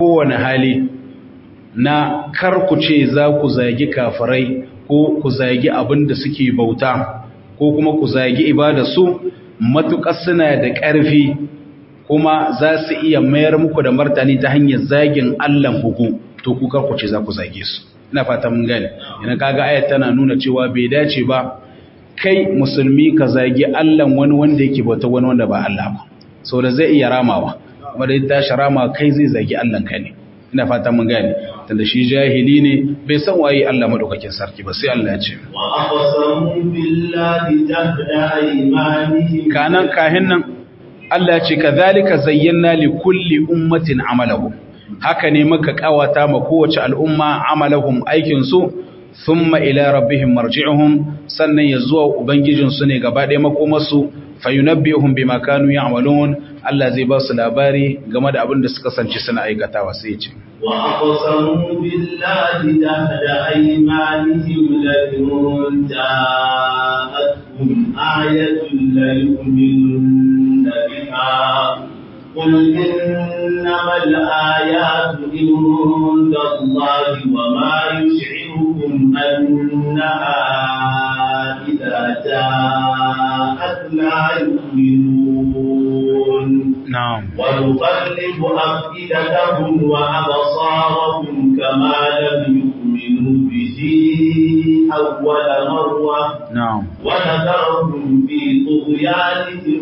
kowane hali na kar ku ce za ku zagi kafirai ko ku zagi abin da suke bauta ko kuma ku zagi ibada su matuƙar suna da ƙarfi kuma za su iya mayar muku da martani ta hanyar zagin Allah ku to ku kar ku ce za ku zage su ina fata mun gane ina kaga ayat tana nuna cewa bai dace ba kai musulmi ka zagi Allah wani wanda yake bauta wani wanda ba Allah ba saboda zai iya ramawa kuma da ta sharama kai zai zagi Allah ka ne ina fata mun gane tunda shi jahili ne bai san waye Allah madaukakin sarki ba sai Allah ya ce wa aqsamu billahi jahda aymanihim kanan kahin nan Allah ya ce kadhalika zayyana li kulli ummatin amalahum haka ne muka kawata ma kowace al'umma amalahum aikin su thumma ila rabbihim marji'uhum sannan ya zuwa ubangijin su ne gaba ɗaya makomarsu fayunabbihum bima kanu ya'malun Allah zai ba su labari game da abin da suka sanci suna aikatawa sai ya ce wa aqsamu billahi jahda aymanihim la ja'atkum ayatun la yu'minuna biha قل إنما الآيات عند الله وما يشعركم أنها إذا جاءت لا يؤمنون نعم ونقلب أفئدتهم وأبصارهم كما لم يؤمنوا به أول مرة نعم ونذرهم في طغيانهم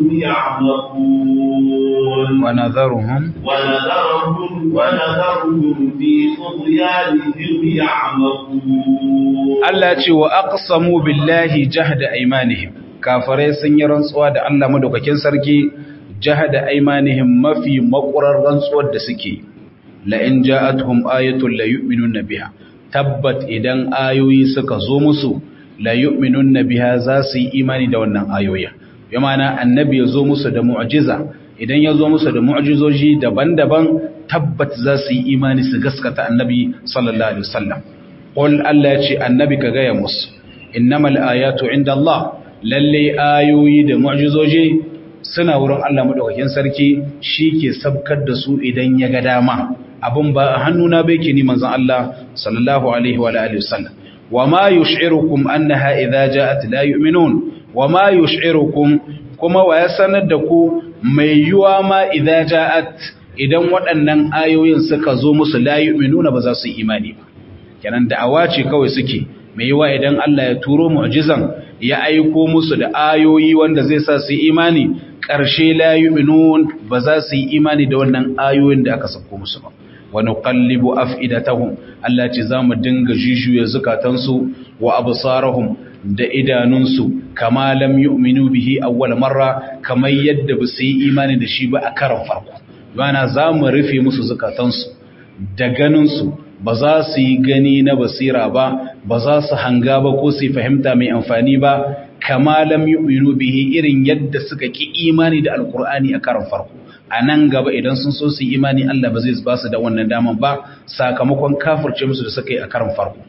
يعمقون ونذرهم ونذرهم ونذرهم في طغيانهم يعمقون Allah ce wa aqsamu billahi jahda aymanihim kafirai sun yi rantsuwa da Allah madaukakin sarki jahda aymanihim mafi makurar rantsuwar da suke la in ja'atuhum ayatun la yu'minuna biha tabbat idan ayoyi suka zo musu la yu'minuna biha za su yi imani da wannan ayoyin bi ma'ana annabi ya zo musu da mu'jiza idan ya zo musu da mu'jizoji daban-daban tabbat za su yi imani su gaskata annabi sallallahu alaihi wasallam qul Allah ya ce annabi ka gaya musu innamal ayatu inda Allah lalle ayoyi da mu'jizoji suna wurin Allah madaukakin sarki ke sabkar da su idan ya ga dama abin ba a hannuna bai ke ni manzon Allah sallallahu alaihi wa alihi wasallam wama yush'irukum annaha idza ja'at la yu'minun wama yush'irukum kuma wa ya sanar da ku mai yuwa ma idza ja'at idan waɗannan ayoyin suka zo musu la yu'minuna ba za su yi imani ba kenan da'awa ce kawai suke mai yiwa idan Allah ya turo mu'jizan ya aiko musu da ayoyi wanda zai sa su yi imani ƙarshe la yu'minun ba za su yi imani da wannan ayoyin da aka sako musu ba wa nuqallibu af'idatahum Allah ce zamu dinga jishuye zukatansu wa absarahum da idanunsu kama lam yu'minu bihi awwal marra kamar yadda ba su yi imani da shi ba a karan farko yana zamu rufe musu zukatansu da ganinsu ba za su yi gani na basira ba ba za su hanga ba ko su fahimta mai amfani ba kama lam yu'minu bihi irin yadda suka ki imani da alkur'ani a karan farko a nan gaba idan sun so su yi imani Allah ba zai ba su da wannan daman ba sakamakon kafirce musu da suka yi a karan farko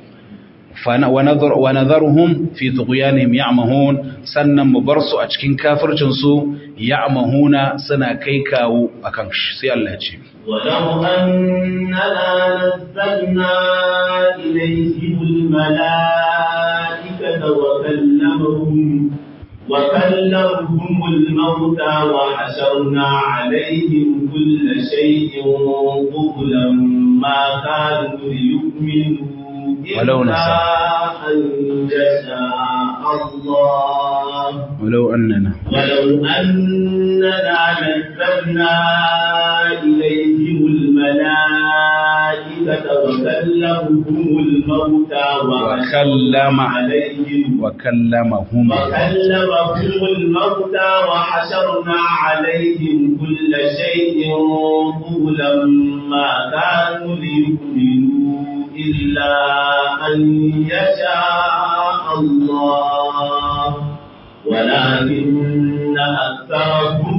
wa nadharuhum fi tughyanihim ya'mahun sannan mu bar su a cikin kafircin su ya'mahuna suna kai kawo akan shi sai Allah ya ce ولو أننا نزلنا إليهم الملائكة وكلمهم وكلمهم الموتى وحشرنا عليهم كل شيء قبلا ما كانوا ليؤمنوا ولو إلا نشاء. أن يشاء الله ولو أننا ولو أننا نزلنا إليهم الملائكة وكلمهم الموتى وكلم عليهم وكلمهم وكلمهم الموتى وحشرنا عليهم كل شيء قبلا ما كانوا ليؤمنوا إلا أن يشاء الله ولكن أكثرهم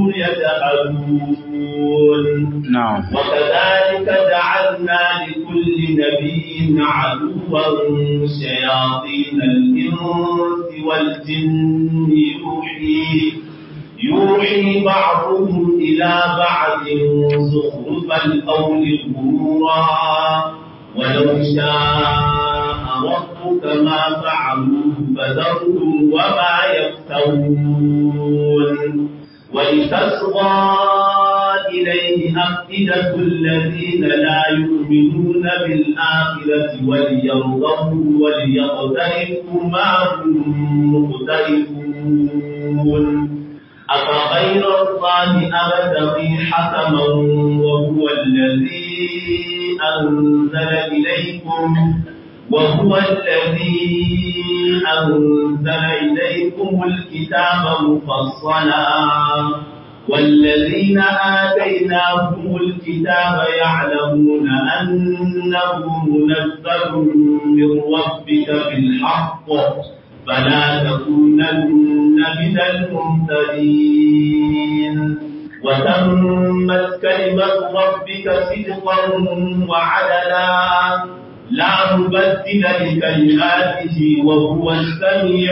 يجهلون نعم وكذلك جعلنا لكل نبي عدوا شياطين الإنس والجن يوحي يوحي بعضهم إلى بعض زخرف القول غرورا ولو شاء ربك ما فعلوه فذرهم وما يفترون ولتصغى إليه أفئدة الذين لا يؤمنون بالآخرة وليرضوا وليقترفوا ما هم مقترفون أفغير الله أبتغي حكما وهو الذي أنزل إليكم وهو الذي أنزل إليكم الكتاب مفصلا والذين آتيناهم الكتاب يعلمون أنه منزل من ربك بالحق فلا تكونن من الممتدين وتمت كلمة ربك صدقا وعدلا لا مبدل لكلماته وهو السميع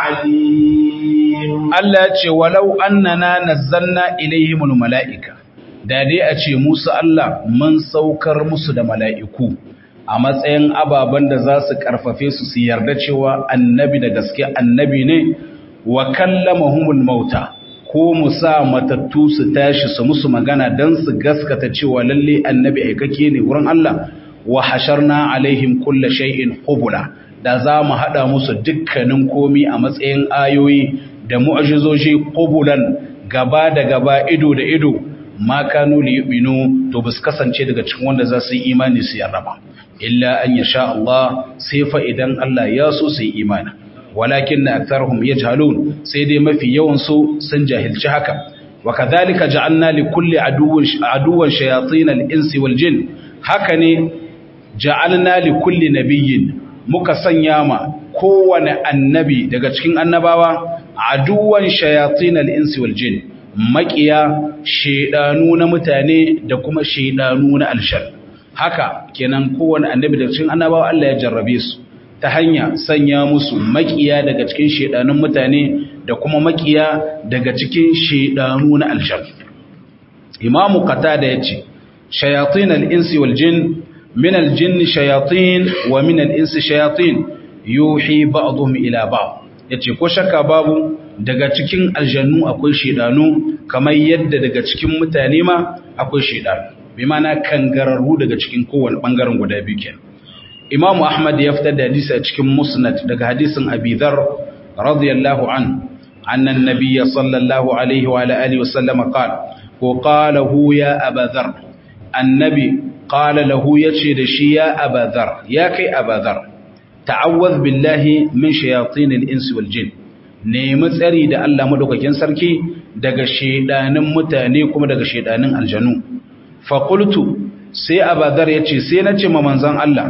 العليم Allah ce walau annana nazzalna ilaihimul mala'ika da dai a ce musu Allah mun saukar musu da mala'iku a matsayin ababen da za su karfafe su su yarda cewa annabi da gaske annabi ne wa kallamahumul mauta ko mu sa matattu su tashi su musu magana don su gaskata cewa lalle annabi aikake ne wurin Allah wa hasharna alaihim kulla shay'in qubula da za mu hada musu dukkanin komi a matsayin ayoyi da mu'ajizoji qubulan gaba da gaba ido da ido ma kanu li yu'minu to bus kasance daga cikin wanda za su yi imani su yarraba illa an yasha Allah sai fa idan Allah ya so su yi imani walakin aktharuhum yajhalun sai dai mafi yawan su sun jahilci haka wa kadhalika ja'alna li kulli aduwwin aduwwan shayatin al-insi wal jin haka ne ja'alna li kulli nabiyyin muka sanya ma kowane annabi daga cikin annabawa aduwan shayatin al-insi wal jin makiya shedanu na mutane da kuma shedanu na alshar haka kenan kowane annabi daga cikin annabawa Allah ya jarrabe su ta hanya sanya musu makiya daga cikin shedanun mutane da kuma makiya daga cikin shedanu na alshar imamu qatada yace shayatin al-insi wal jin من الجن شياطين ومن الإنس شياطين يوحي بعضهم إلى بعض yace ko shakka babu daga cikin aljannu akwai shedanu kamar yadda daga cikin mutane ma akwai shedanu bi ma'ana kangararru daga cikin kowane bangaren guda biyu kenan Imam Ahmad ya fitar da hadisi a cikin Musnad daga hadisin Abi Dharr radiyallahu an anna an-nabiy sallallahu alaihi wa alihi wa sallam qala ko qala hu ya Abu Dharr annabi qala lahu yace da shi ya abadhar ya kai abadhar ta'awwadh billahi min shayatin al-ins wal jin nemi tsari da Allah madaukakin sarki daga shedanin mutane kuma daga shedanin aljanu fa qultu sai abadhar yace sai nace ma manzon Allah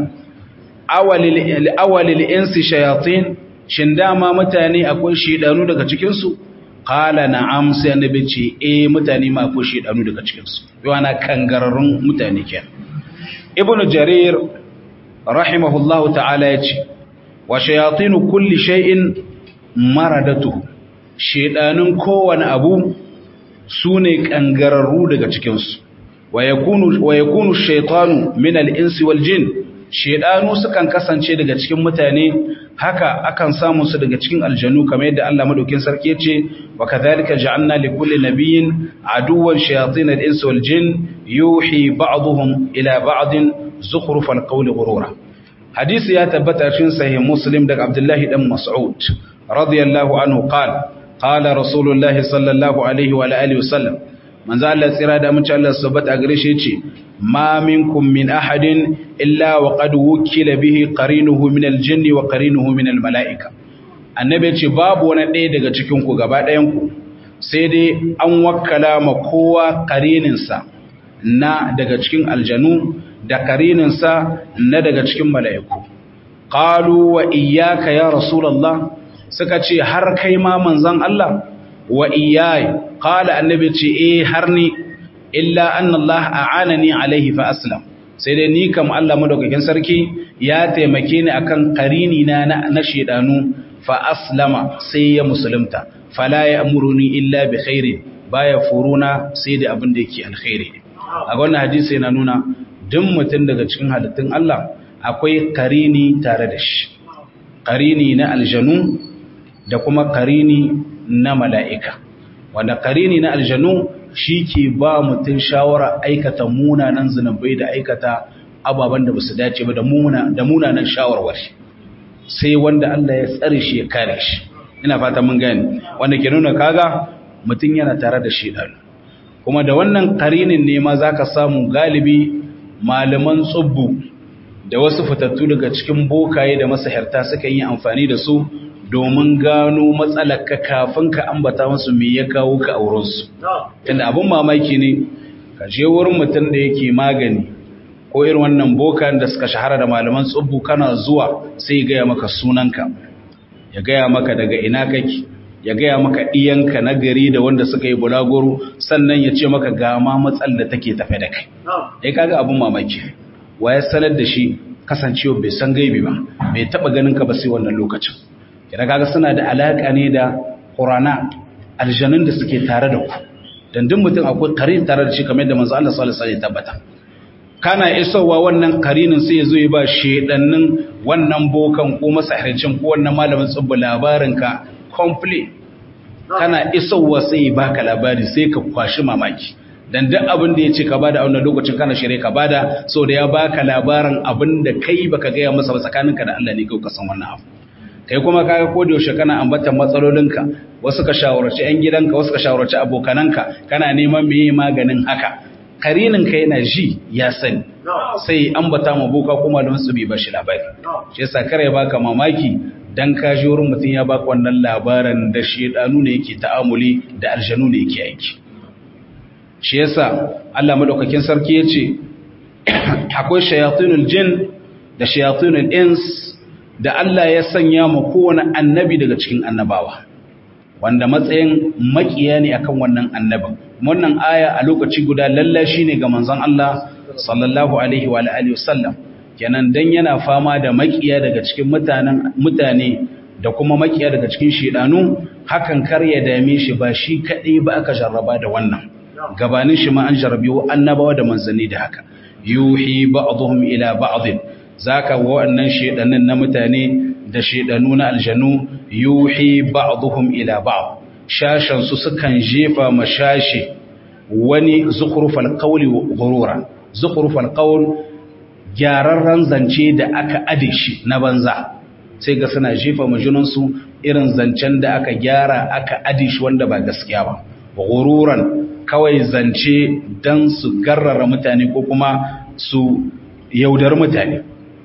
awalil awalil ins shayatin shin dama mutane akwai shedanu daga cikin su qala na'am sai annabi ce eh mutane ma akwai shedanu daga cikin su yana kangararrun mutane kenan ibnu jarir rahimahullahu ta'ala yace wa shayatinu kulli shay'in maradatuhu shedanin kowane abu sune kangararru daga cikin su wa yakunu wa yakunu shaytanu min al-insi wal jin shedanu sukan kasance daga cikin mutane haka akan samu su daga cikin aljanu kamar yadda Allah madaukin sarki yace wa kadhalika ja'alna li kulli nabiyyin aduwwan shayatin al-insi wal jin yuhi ba'dhum ila ba'din zukhrufal qawli ghurura hadisi ya tabbata cikin sahih muslim daga abdullahi dan mas'ud radiyallahu anhu qala qala rasulullah sallallahu alaihi wa alihi wasallam manzo Allah tsira da mun Allah subhanahu gare shi yace ma minkum min ahadin illa wa qad wukila bihi qarinuhu min al-jinni wa qarinuhu min al-mala'ika annabi yace babu wani ɗaya daga cikin ku gaba ɗayan ku sai dai an wakkala ma kowa qarininsa na daga cikin aljanu da karininsa na daga cikin mala'iku. Ƙalu wa iyaka ya Rasulallah suka ce har kai ma manzan Allah wa iyayi, ƙala annabi ce e har ni, illa an Allah a anani alaihi fa aslam. Sai dai ni kam Allah madaukakin sarki ya taimake ni akan karini na na shedanu fa aslama sai ya musulunta. fala ya'muruni illa bi khairin baya furuna sai da abin da yake alkhairi a wannan hadisi yana nuna duk mutum daga cikin halittun Allah akwai karini tare da shi karini na aljanu da kuma karini na mala'ika wanda karini na aljanu shi ke ba mutum shawara aikata munanan zunubai da aikata ababen da ba su dace ba da munanan shawarwari sai wanda Allah ya tsare shi ya kare shi ina fata mun gani wanda ke nuna kaga mutum yana tare da shi ɗan kuma da wannan karinin ne ma za ka samu galibi malaman tsubbu da wasu fitattu daga cikin bokaye da masahirta suka yi amfani da su domin gano matsalarka kafin ka ambata musu me ya kawo ka aurensu tunda abin mamaki ne ka je wurin mutum da yake magani ko irin wannan bokan da suka shahara da malaman tsubbu kana zuwa sai ya gaya maka sunanka ya gaya maka daga ina kake ya gaya maka iyanka na gari da wanda suka yi bulagoro sannan ya ce maka ga ma matsal da take tafe da kai ya kaga abin mamaki wa ya sanar da shi kasancewa bai san gaibi ba bai taba ganin ka ba sai wannan lokacin kira kaga suna da alaka ne da qurana aljanun da suke tare da ku dan duk mutum akwai karin tare da shi kamar yadda manzo Allah sallallahu alaihi wasallam ya tabbata kana isowa wannan karinin sai ya zo ya ba shedannin wannan bokan ko masahircin ko wannan malamin tsubbu labarin ka complete kana isowa sai baka labari sai ka kwashi mamaki dan duk abin da yace ka bada a wannan lokacin kana shirye ka bada so da ya baka labarin abin da kai baka ga masa ba tsakaninka da Allah ne kai ka san wannan abu kai kuma kaga ko da yaushe kana ambatan matsalolinka wasu ka shawarci ƴan gidanka wasu ka shawarci abokananka kana neman meye maganin haka karinin ka yana ji ya sani sai ambata ma boka kuma da wasu bai bashi labari shi yasa kare baka mamaki dan ka ji wurin mutum ya baka wannan labarin da shedanu ne yake ta'amuli da aljanu ne yake aiki shi yasa Allah madaukakin sarki yace akwai shayatinul jin da shayatinul ins da Allah ya sanya mu kowane annabi daga cikin annabawa wanda matsayin makiya ne akan wannan annabin wannan aya a lokaci guda lallashi ne ga manzon Allah sallallahu alaihi wa alihi wasallam kenan dan yana fama da makiya daga cikin mutanen mutane da kuma makiya daga cikin shedanu hakan kar ya dame shi ba shi kadai ba aka jarraba da wannan gabanin shi ma an jarrabi annabawa da manzanni da haka yuhi ba'dhum ila ba'd zaka wa'annan shedanin na mutane da shedanu na aljanu yuhi ba'dhum ila ba'd shashan su sukan jefa mashashi wani zukhrufal qawli ghurura zukhrufal qawl gyararran zance da aka ade shi na banza sai ga suna jefa majunan su irin zancen da aka gyara aka ade shi wanda ba gaskiya ba ghururan kawai zance dan su garrara mutane ko kuma su yaudar mutane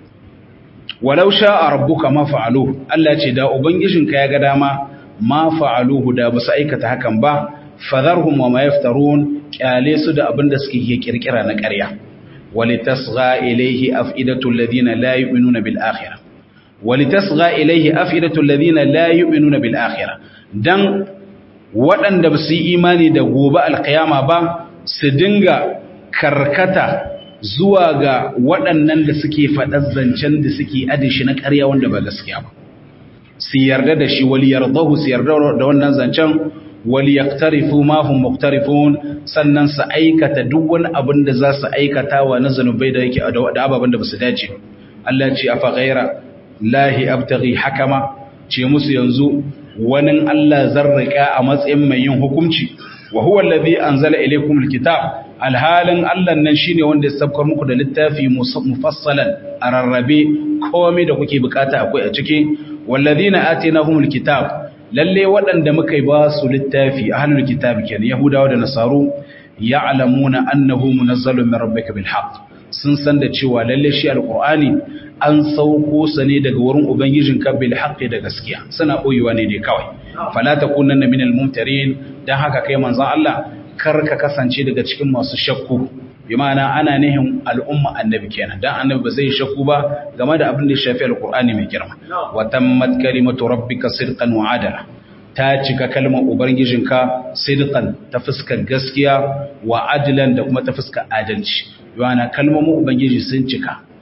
walau sha'a rabbuka ma fa'aluhu Allah ce da ubangijinka ya ga dama ma fa'aluhu da ba su aikata hakan ba fadharhum wa ma yaftarun kyale su da abin da suke kirkira na ƙarya walitasgha ilayhi af'idatu alladhina la yu'minuna bil akhirah walitasgha ilayhi af'idatu alladhina la yu'minuna bil akhirah dan waɗanda ba su yi imani da gobe alkiyama ba su dinga karkata zuwa ga waɗannan da suke faɗar zancen da suke adishi na ƙarya wanda ba gaskiya ba su yarda da shi wali yardahu su yarda da wannan zancen wali yaktarifu ma hum muktarifun sannan su aikata duk wani abin da za su aikata wa na zanubai da yake da ababen da ba su dace Allah ce afa ghaira lahi abtaghi hakama ce musu yanzu wani Allah zarrika a matsayin mai yin hukunci wa huwa allazi anzala ilaykum alkitab alhalin Allah nan shine wanda ya sabkar muku da littafi mufassalan a rarrabe komai da kuke bukata akwai a ciki walladhina atainahumul kitab lalle waɗanda muka ba su littafi ahlul kitab kenan yahudawa da nasaru ya'lamuna annahu munazzalun min rabbika bil haqq sun san da cewa lalle shi alqur'ani an sauko sa ne daga wurin ubangijinka bil haqqi da gaskiya suna boyewa ne dai kawai fala takunanna minal mumtarin dan haka kai manzon Allah kar ka kasance daga cikin masu shakku bi ma'ana ana nihin al'umma annabi kenan dan annabi ba zai shakku ba game da abin da ya shafi alqur'ani mai girma wa tammat kalimatu rabbika sidqan wa adala ta cika kalmar ubangijinka sidqan ta fuskar gaskiya wa adlan da kuma ta fuskar adalci yana kalmomin ubangiji sun cika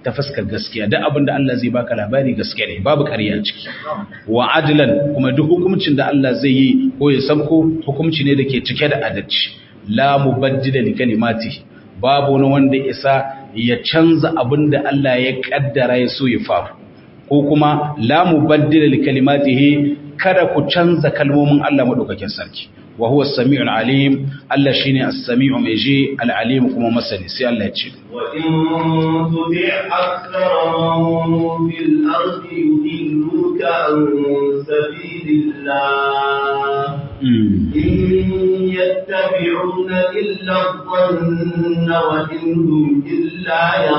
ta fuskar gaskiya duk abin da Allah zai baka labari gaskiya ne babu ƙarya ciki wa adlan kuma duk hukuncin da Allah zai yi ko ya sabko hukunci ne da ke cike da adalci la mubaddila li kalimati babu wani wanda isa ya canza abin da Allah ya kaddara ya so ya faru ko kuma la mubaddila li kalimatihi kada ku canza kalmomin Allah madaukakin sarki wa huwa as-sami'ul alim Allah shine as-sami'u mai ji al-alim kuma masani sai Allah ya ce wa in tuti' akthara man fil ardi yudilluka an sabilillah in yattabi'una illa adh-dhanna wa in hum illa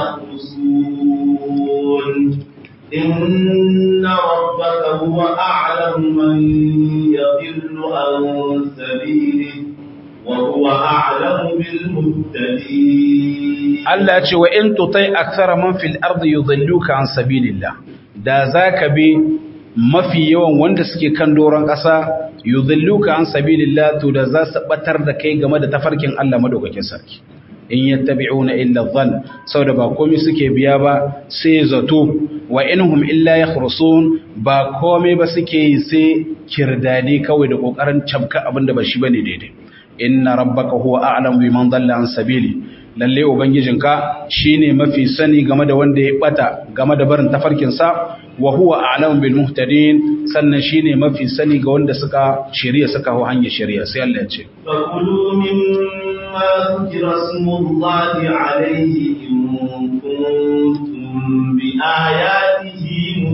yakhrusun إن ربك هو أعلم من يضل عن سبيله وهو أعلم بالمهتدين Allah ce wa in tutai akthara man fil ardi yudilluka an sabilillah da zaka bi mafi yawan wanda suke kan doron ƙasa yudilluka an sabilillah to da za su batar da kai game da tafarkin Allah madaukakin sarki in yattabi'una illa dhann saboda ba komai suke biya ba sai zato wa inhum illa yakhrusun ba komai ba suke yi sai kirdani kawai da kokarin cabka abinda ba shi bane daidai inna rabbaka huwa a'lamu biman dalla an sabili lalle ubangijinka shine mafi sani game da wanda ya bata game da barin tafarkin sa wa huwa a'lamu bil muhtadin sannan shine mafi sani ga wanda suka shari'a suka hawo hanyar shari'a sai Allah ya ce فكلوا مما ذكر اسم الله عليه إن كنتم بآياته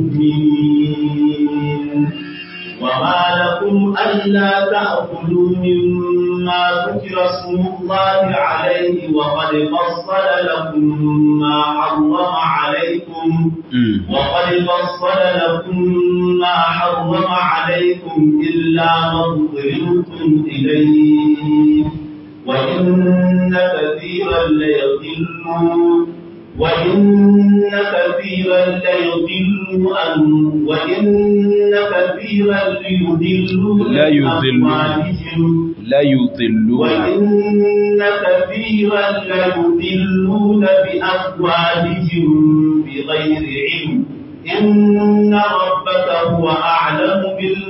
مؤمنين وما لكم ألا تأكلوا مما ذكر اسم الله عليه وقد فصل لكم ما حرم عليكم وقد فصل لكم ما حرم عليكم إلا ما اضطررتم إليه وإن كثيرا ليضلون وإن كثيرا ليضلوا عن وإن كثيرا ليضلون لا يضلون. أموالهم la yudhilluna وإن كثيرا ليضلون بأموالهم بغير علم إن ربك هو أعلم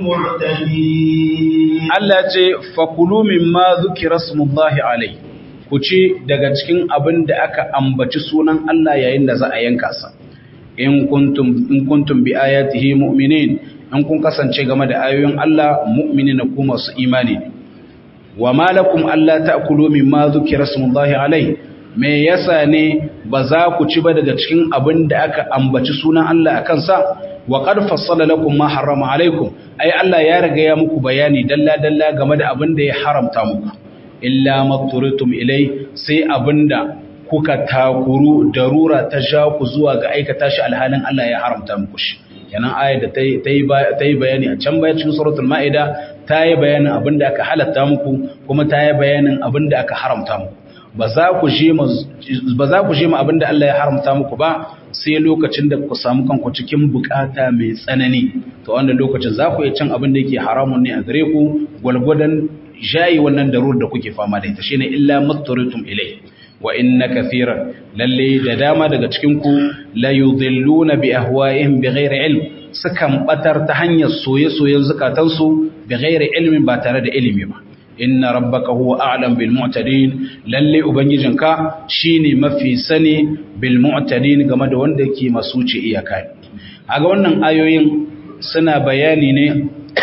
بالمعتدين Allah ce fakulu mimma zukira smullahi alai ku ci daga cikin abin da aka ambaci sunan Allah yayin da za a yanka sa in kuntum in kuntum bi ayatihi mu'minin in kun kasance game da ayoyin Allah mu'minina ku masu imani ne wa malakum alla ta'kulu mimma zukira smullahi alai me yasa ne ba za ku ci ba daga cikin abin da aka ambaci sunan Allah akan sa wa qad fassala lakum ma harrama alaikum ai Allah ya riga ya muku bayani dalla dalla game da abin da ya haramta muku illa matturitum ilai sai abinda kuka takuru darura ta ja ku zuwa ga aikata shi alhalin Allah ya haramta muku shi kenan ayar da ta yi bayani a can baya cikin suratul ma'ida ta yi bayanin abinda aka halatta muku kuma ta yi bayanin abinda aka haramta muku ba za ku je ma abinda Allah ya haramta muku ba sai lokacin da ku samu kanku cikin bukata mai tsanani to wannan lokacin za ku iya cin abin da yake haramun ne a gare ku gwalgwadon jayi wannan darur da kuke fama da ita shine illa matturitum ilai wa inna kathiran lalle da dama daga cikin ku la yudhilluna bi ahwa'ihim bighairi ilm sukan batar ta hanyar soye-soyen zukatansu bighairi ilmin ba tare da ilimi ba inna rabbaka huwa a'lam bil mu'tadin lalle ubangijinka shine mafi sani bil mu'tadin game da wanda yake masuce iyaka aga wannan ayoyin suna bayani ne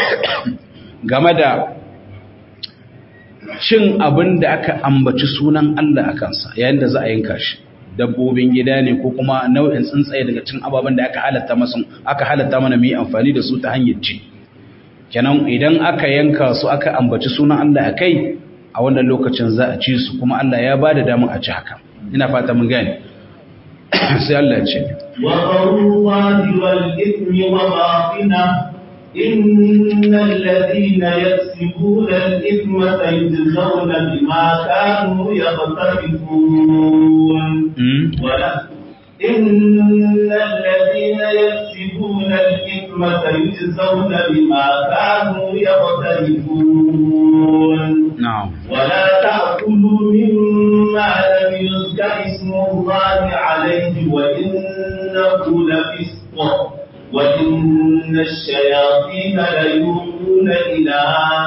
game da cin abin da aka ambaci sunan Allah a kansa yayin da za a yanka shi dabbobin gida ne ko kuma nau'in tsuntsaye daga cin ababen da aka halatta masu aka halatta mana mu yi amfani da su ta hanyar ci kenan idan aka yanka su aka ambaci sunan Allah a kai a wannan lokacin za a ci su kuma Allah ya ba da damar a ci haka ina fata mun gane sai Allah ya ce وقالوا والإثم وباطنه إن الذين يكسبون الإثم سيجزون بما كانوا يقترفون ولا إن الذين يكسبون الإثم سيجزون بما كانوا يقترفون na'am ولا تأكلوا مما لم يذكر اسم الله عليه وإنه إنه لفسق وإن الشياطين ليوحون إلى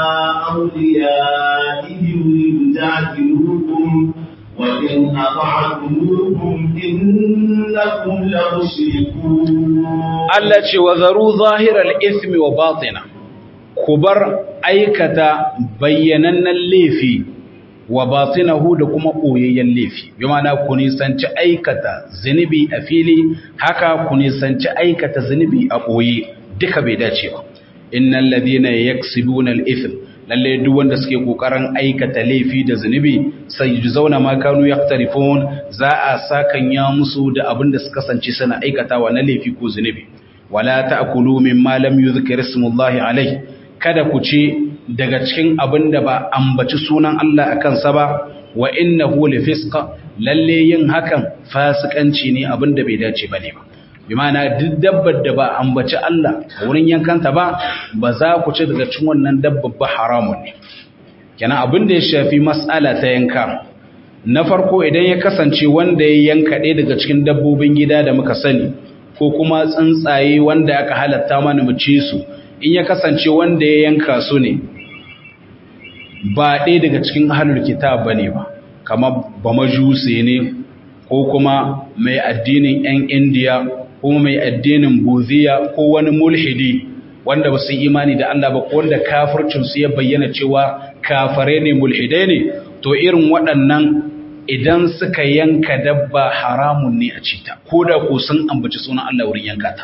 أوليائهم ليجادلوكم وإن أطعتموهم إنكم لمشركون Allah ce wa zaru zahiral ismi wa batina ku bar aikata bayyanannen laifi wa batinahu da kuma ɓoyayyen laifi bi ma'ana ku nisanci aikata zunubi a fili haka ku nisanci aikata zunubi a ɓoye duka bai dace ba innal ladina yaksibuna al-ithm lalle duk wanda suke kokarin aikata laifi da zunubi sai zauna ma kanu yaqtarifun za a sakan ya musu da abin da suka kasance suna aikatawa na laifi ko zunubi wala ta'kulu mimma lam yuzkar ismullahi alayhi kada ku ci daga cikin abin da ba ambaci sunan Allah a kansa ba wa innahu lifisqa lalle yin hakan fasikanci ne abin da bai dace bane ba bi ma'ana duk dabbar da ba ambaci Allah a wurin yankanta ba ba za ku ci daga cikin wannan dabbar ba haramun ne kenan abin da ya shafi mas'ala ta yanka na farko idan ya kasance wanda ya yanka ɗaya daga cikin dabbobin gida da muka sani ko kuma tsuntsaye wanda aka halatta mana mu ci su in ya kasance wanda ya yanka su ne ba ɗaya daga cikin ahalul kitab bane ba kamar ba majuse ne ko kuma mai addinin 'yan indiya ko mai addinin buziya ko wani mulhidi wanda ba su imani da Allah ba ko wanda kafircinsu ya bayyana cewa kafare ne mulhidai ne to irin waɗannan idan suka yanka dabba haramun ne a cita ko da ko sun ambaci sunan Allah wurin yanka ta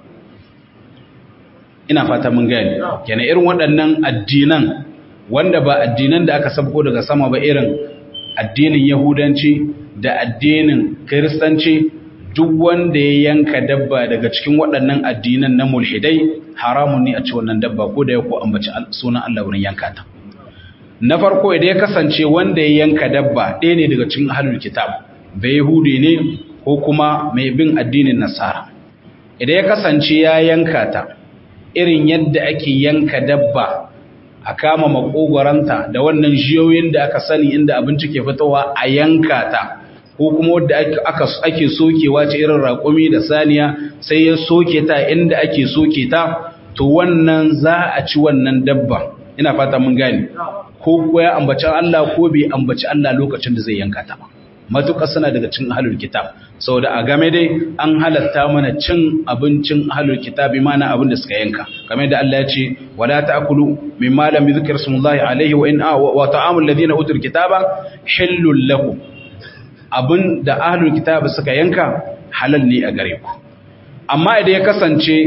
ina fata mun gani kenan irin waɗannan addinan wanda ba addinan da aka sabko daga sama ba irin addinin yahudanci da addinin kiristanci duk wanda ya yanka dabba daga cikin waɗannan addinan na mulhidai haramun ne a ci wannan dabba ko da ya ko ambaci sunan Allah wurin yanka ta na farko idan ya kasance wanda ya yanka dabba ɗaya ne daga cikin ahlul kitab bai yahudi ne ko kuma mai bin addinin nasara idan ya kasance ya yanka ta irin yadda ake yanka dabba a kama makogwaranta da wannan jiyoyin da aka sani inda abinci ke fitowa a yanka ta ko kuma wadda ake sokewa ce irin raƙumi da saniya sai ya soke ta inda ake soke ta to wannan za a ci wannan dabba ina fata mun gane ko ko ya ambaci Allah ko bai ambaci Allah lokacin da zai yanka ta ba matuƙa suna daga cin ahlul kitab saboda a game dai an halatta mana cin abincin ahlul kitab mana abin da suka yanka game da Allah ya ce wala ta'kulu mimma lam yuzkar smullahi alaihi wa in wa ta'amul ladina utul kitaba hillul lakum abin da ahlul kitab suka yanka halal ne a gare ku amma idan ya kasance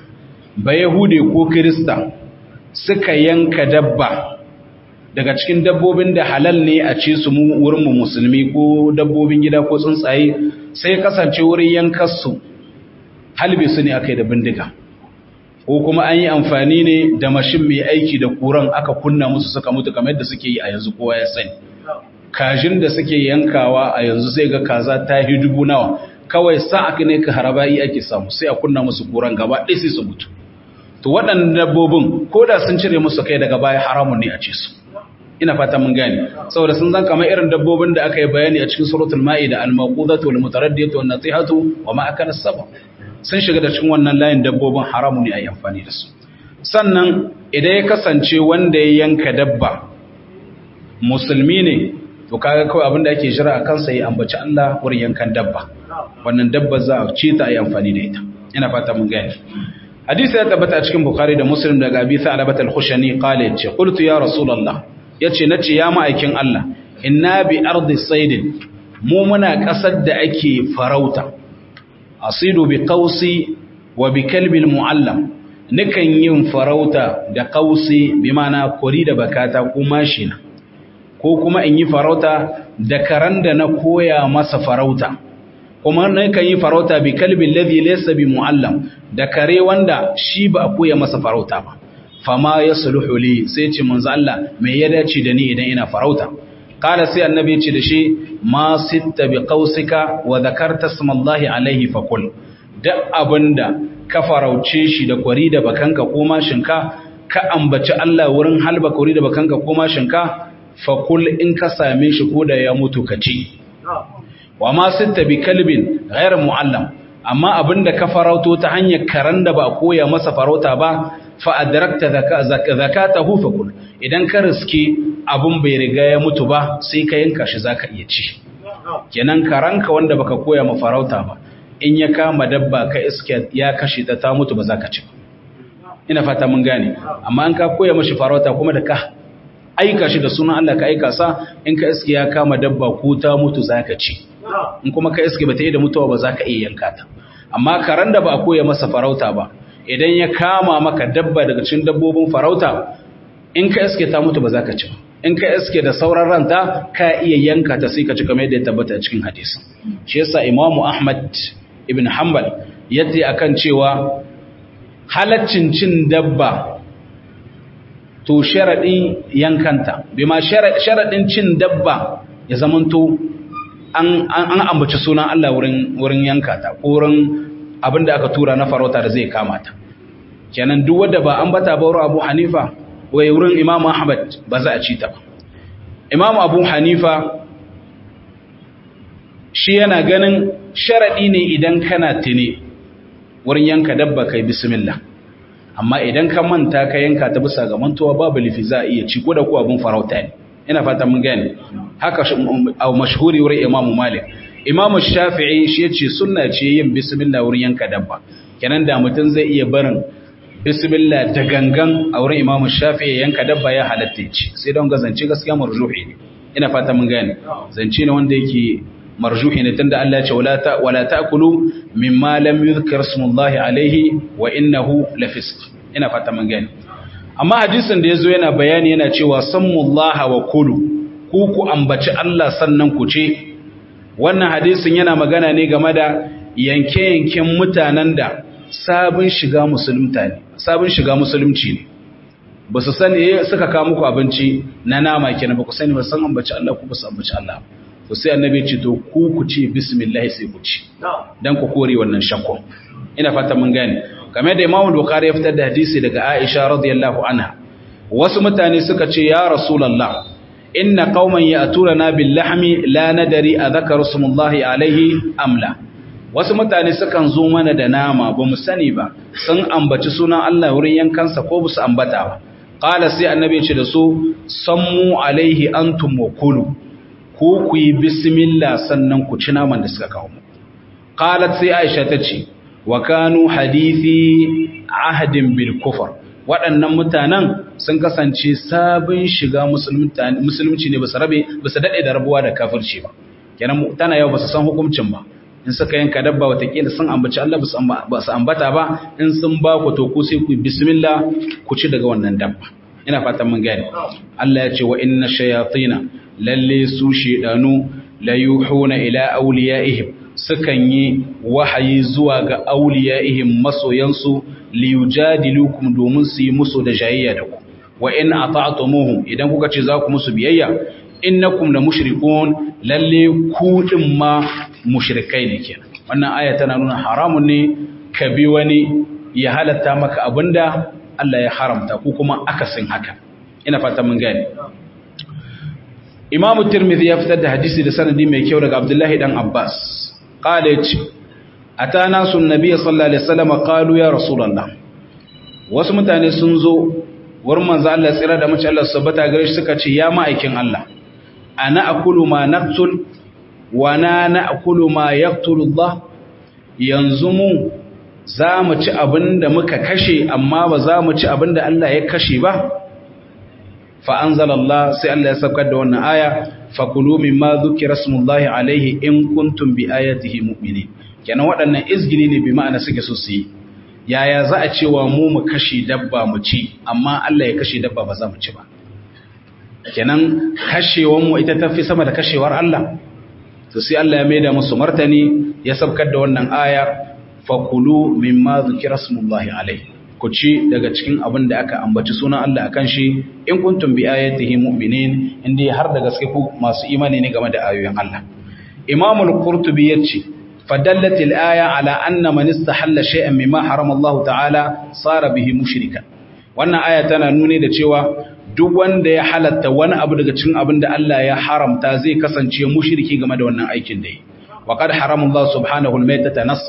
ba yahude ko kirista suka yanka dabba daga cikin dabbobin da halal ne a ci su mu wurin mu musulmi ko dabbobin gida ko tsuntsaye sai kasance wurin yankarsu halbe su ne aka yi da bindiga ko kuma an yi amfani ne da mashin mai aiki da kuran aka kunna musu suka mutu kamar yadda suke yi a yanzu kowa ya sani kajin da suke yankawa a yanzu sai ga kaza ta yi dubu nawa kawai sa aka ne ka harabai ake samu sai a kunna musu kuran gaba ɗaya sai su mutu to waɗannan dabbobin ko da sun cire musu kai daga baya haramun ne a ce su ina fata mun gane saboda sun zan kamar irin dabbobin da aka yi bayani a cikin suratul ma'ida al-maqudatu wal mutaraddiyatu wan nasihatu wa ma akala sabab sun shiga da cikin wannan layin dabbobin haramu ne a yi amfani da su sannan idan ya kasance wanda ya yanka dabba musulmi ne to kaga kawai abin da ake jira a kansa ya ambaci Allah wurin yankan dabba wannan dabba za a ce ta a yi amfani da ita ina fata mun gane hadisi ya tabbata a cikin bukhari da muslim daga abi sa'labat al-khushani qala yace qultu ya rasulullah yace nace ya ma'aikin Allah inna bi ardi saydin mu muna kasar da ake farauta asidu bi qausi wa bi kalbi al-muallam nikan yin farauta da qausi bi mana kori da bakata ko mashina ko kuma in yi farauta da karan da na koya masa farauta kuma nakan yi farauta bi kalbi alladhi laysa bi muallam da kare wanda shi ba a koya masa farauta ba fama yasluhu li sai ce manzo Allah me ya dace da ni idan ina farauta qala sai annabi ce da shi ma sitta bi qausika wa dhakarta smallahi alaihi fakul da abinda ka farauce shi da kwari da bakanka ko mashinka ka ambaci Allah wurin halba kwari da bakanka ko mashinka fakul in ka same shi ko da ya mutu ka ci wa ma sitta bi kalbin ghayr muallam amma abinda ka farauto ta hanyar karan da ba koya masa farauta ba fa adrakta zakatahu fakul idan ka riske abun bai riga ya mutu ba sai ka yanka shi zaka iya ci kenan karanka wanda baka koya ma farauta ba in ya kama dabba ka iske ya kashe ta ta mutu ba za ka ci ina fata mun gane amma an ka koya mashi farauta kuma da ka aika shi da sunan Allah ka aika sa in ka iske ya kama dabba ko ta mutu za ka ci in kuma ka iske ba ta yi da mutuwa ba za ka iya yanka ta amma karan da ba a koya masa farauta ba idan ya kama maka dabba daga cikin dabbobin farauta in ka iske ta mutu ba za ka ci ba in ka iske da sauran ranta ka iya yanka ta sai ka ci kamar yadda ya tabbata a cikin hadisi shi yasa imamu ahmad ibn hanbal yadda akan cewa halaccin cin dabba to sharadin yankanta bima sharadin cin dabba ya zamanto an an ambaci sunan Allah wurin wurin yankata ko wurin abinda aka tura na farauta da zai kama ta kenan duk wanda ba ambata ba wurin Abu Hanifa wai wurin Imam Ahmad ba za a ci ta ba Imam Abu Hanifa shi yana ganin sharaɗi ne idan kana tuni wurin yanka dabba kai bismillah amma idan ka manta ka yanka ta bisa ga mantuwa babu lifi za a iya ci ko da ko abin farauta ne ina fata mun gane haka a mashhuri wurin Imam Malik Imam Shafi'i shi yace sunna ce yin bismillah wurin yanka dabba kenan da mutum zai iya barin bismillah da gangan a wurin Imam Shafi'i yanka dabba ya halatta ci sai don gazance gaskiya marjuhi ne ina fata mun gane zance ne wanda yake marjuhi ne tunda Allah ya ce wala ta wala taakulu mimma lam yuzkar smullahi alaihi wa innahu lafisq ina fata mun gane amma hadisin da yazo yana bayani yana cewa sammullaha wa kulu ku ku ambaci Allah sannan ku ce wannan hadisin yana magana ne game da yanke-yanken mutanen da sabon shiga musulunta ne sabon shiga musulunci ne ba su sani suka kawo muku abinci na nama kenan ba ku sani ba san ambaci Allah ku ba su ambaci Allah to sai annabi ce to ku ku ce bismillah sai ku ci dan ku kore wannan shakku ina fata mun gane kamar da Imam Bukhari ya fitar da hadisi daga Aisha radiyallahu anha wasu mutane suka ce ya rasulullah inna qauman ya'tuna bil lahmi la nadari adhakaru smullahi alaihi amla wasu mutane sukan zo mana da nama ba mu sani ba sun ambaci sunan Allah wurin yankansa ko su ambata ba qala sai annabi ya ce da su sammu alaihi antum wa kulu ko ku yi bismillah sannan ku ci naman da suka kawo mu qalat sai aisha ta ce wa kanu hadithi ahdin bil kufr waɗannan mutanen sun kasance sabon shiga musulunci ne ba su rabe ba su daɗe da rabuwa da kafirci ba kenan tana yau ba su san hukuncin ba in suka yanka dabba watakila sun ambaci Allah ba su ambata ba in sun ba ku to ku sai ku bismillah ku ci daga wannan dabba ina fatan mun gane Allah ya ce wa inna shayatina lalle su shedanu la yuhuna ila awliyaihim sukan yi wahayi zuwa ga awliyaihim masoyansu li yujadilukum domin su yi musu da jayayya da ku wa in ata'tumuhum idan kuka ce za ku musu biyayya innakum la mushrikun lalle ku din ma mushrikai ne kenan wannan aya tana nuna haramun ne ka bi wani ya halatta maka abinda Allah ya haramta ko kuma akasin haka ina fata mun gane Imam Tirmidhi ya fitar da hadisi da sanadi mai kyau daga Abdullahi dan Abbas qala yace atana sun nabiy sallallahu alaihi wasallam qalu ya rasulullah wasu mutane sun zo wurin manzo Allah tsira da mace Allah subhanahu gare shi suka ce ya ma'aikin Allah ana akulu ma naqtul wa na na'kulu ma yaqtulu Allah yanzu mu za mu ci abinda muka kashe amma ba za mu ci abinda Allah ya kashe ba fa anzalallah sai Allah ya saukar da wannan aya fakulu mimma dhukira smullahi alaihi in kuntum bi ayatihi mu'minin kenan waɗannan izgili ne bi ma'ana suke so su yi yaya za a cewa mu mu kashe dabba mu ci amma Allah ya kashe dabba ba za mu ci ba kenan kashewar mu ita tafi sama da kashewar Allah to sai Allah ya maida musu martani ya sabkar da wannan aya fakulu mimma dhukira smullahi alaihi ku ci daga cikin abin da aka ambaci sunan Allah akan shi in kuntum bi ayatihi mu'minin inda har da gaske ku masu imani ne game da ayoyin Allah Imam al-Qurtubi yace fadallat al-aya ala anna man istahalla shay'an mimma harama Allah ta'ala sara bihi mushrikan wannan aya tana nuni da cewa duk wanda ya halatta wani abu daga cikin abin da Allah ya haramta zai kasance mushriki game da wannan aikin da yi wa qad harama Allah subhanahu al-maytata nassan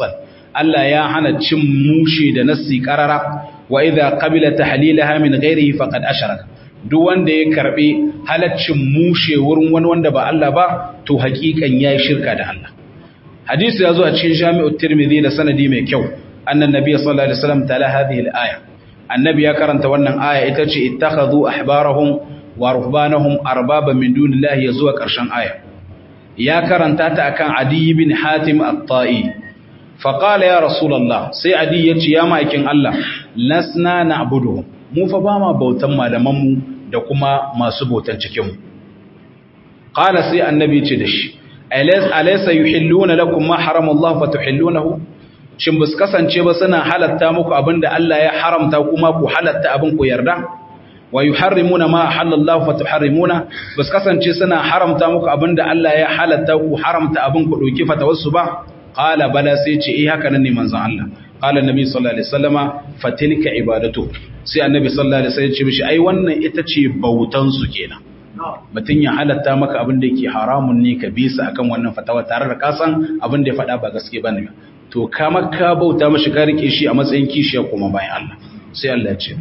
Allah ya hana cin mushe da nassi qarara wa idza qabila tahlilaha min ghairihi faqad asharaka duk wanda ya karbi halaccin mushe wurin wani wanda ba Allah ba to hakikan yayi shirka da Allah hadisi yazo a cikin Jami'ut Tirmidhi da sanadi mai kyau annan nabiy sallallahu alaihi wasallam tala hadhihi al-aya annabi ya karanta wannan aya ita ce ittakhadhu ahbarahum wa ruhbanahum arbaba min dunillahi yazuwa karshen aya ya karanta ta akan Adi ibn Hatim at-Ta'i fa qala ya rasulullah sai Adi yace ya maikin Allah lasna na'budu mu fa ba ma bautan malaman mu da kuma masu bautan cikin mu qala sai annabi ce da shi alaysa yuhilluna lakum ma harama Allah fa tuhillunahu shin bus kasance ba suna halatta muku abinda Allah ya haramta kuma ku halatta abin ku yarda wa yuharrimuna ma halallahu fa tuharrimuna bus kasance suna haramta muku abinda Allah ya halatta ku haramta abin ku dauki fatawassu ba qala bala sai ce eh haka nan ne manzon Allah qala annabi sallallahu alaihi wasallama fatilka ibadatu sai annabi sallallahu alaihi wasallam ya ce mishi ai wannan ita ce bautan su kenan mutum ya halatta maka abin da yake haramun ne ka bisa akan wannan fatawa tare da kasan abin da ya faɗa ba gaske ba ne to kama ka bauta mashi ka rike shi a matsayin kishiya kuma bayan Allah sai Allah ya ce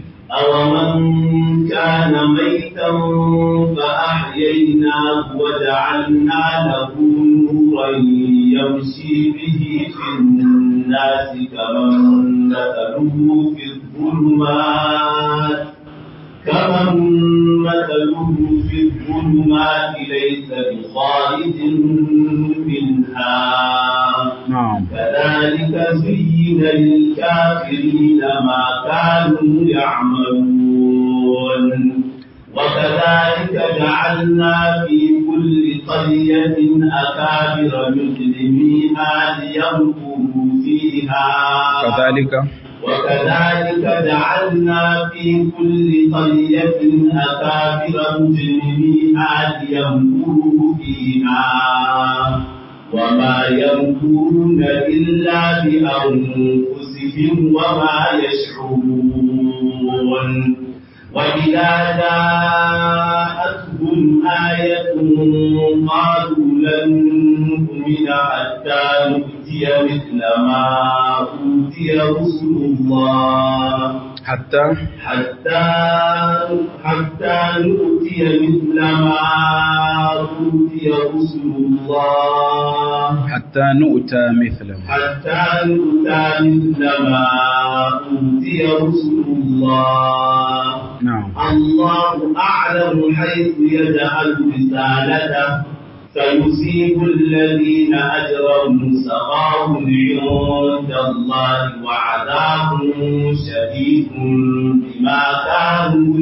أومن كان ميتا فأحييناه وجعلنا له نورا يمشي به في الناس كمن مثله في الظلمات كمن مثله في الظلمات ليس بخارج منها نعم كذلك زين للكافرين ما كانوا يعملون وكذلك جعلنا في كل قرية أكابر مجرميها ليمكروا فيها كذلك وكذلك جعلنا في كل قرية أكابر مجرميها ليمكروا فيها وما يمكرون إلا بأنفسهم وما يشعرون وإذا جاءتهم آية قالوا لن نؤمن حتى نؤتي مثل ما أوتي رسل الله حتى حتى حتى نؤتي مثل ما أوتي رسل الله حتى نؤتى مثله حتى نؤتى مثل ما أوتي رسل الله نعم الله أعلم حيث يجعل رسالته فيصيب الذين أجرموا سخاء عند الله وعذاب شديد بما كانوا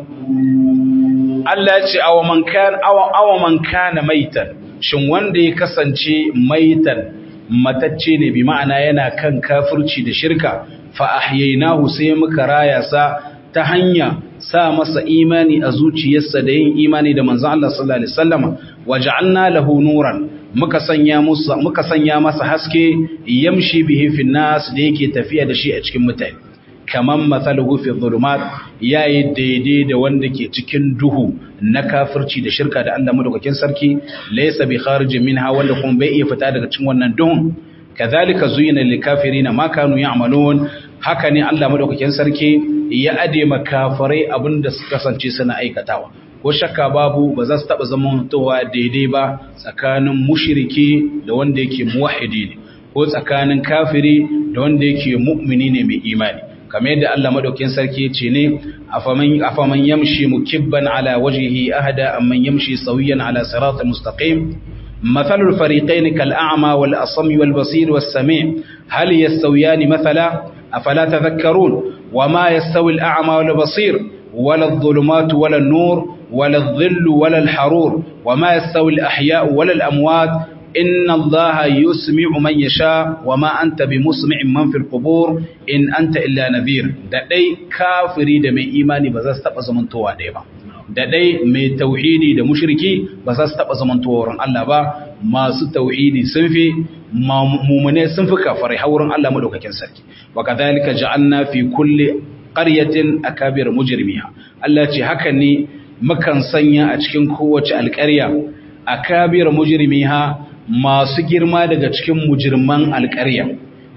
يمكرون Allah ya ce awa man kan awa awa man kana maitan shin wanda ya kasance maitan matacce ne bi ma'ana yana kan kafirci da shirka fa ahyaynahu sai muka raya sa ta hanya sa masa imani a zuciyarsa da yin imani da manzon Allah sallallahu alaihi wasallama waja'alna lahu nuran muka sanya musa muka sanya masa haske yamshi bihi fi nas da yake tafiya da shi a cikin mutane kaman mathaluhu fi dhulumat yayi daidai da wanda ke cikin duhu na kafirci da shirka da Allah madaukakin sarki laysa bi kharijin minha wanda kuma bai iya fita daga cikin wannan duhun kazalika zuyina lil kafirina ma kanu ya'malun haka ne Allah madaukakin sarki ya ade makafarai abinda suka kasance suna aikatawa ko shakka babu ba za su taba zamantowa daidai ba tsakanin mushriki da wanda yake muwahhidi ne ko tsakanin kafiri da wanda yake mu'mini ne mai imani kamar yadda Allah madaukakin sarki ce ne afaman afaman yamshi mukibban ala wajhihi ahda amman yamshi sawiyan ala siratal mustaqim مثل الفريقين كالأعمى والأصم والبصير والسميع هل يستويان مثلا أفلا تذكرون وما يستوي الأعمى والبصير ولا الظلمات ولا النور ولا الظل ولا الحرور وما يستوي الأحياء ولا الأموات إن الله يسمع من يشاء وما أنت بمسمع من في القبور إن أنت إلا نذير da dai kafiri da mai imani ba za su taba zamantowa ɗaya ba da dai mai tauhidi da mushriki ba za su taba zamantowa wurin Allah ba masu tauhidi sun fi mumune sun fi kafarai har wurin Allah madaukakin sarki wa kadhalika ja'alna fi kulli qaryatin akabir mujrimiha Allah ce haka ne mukan sanya a cikin kowace alƙarya akabir mujrimiha masu girma daga cikin mujirman alƙarya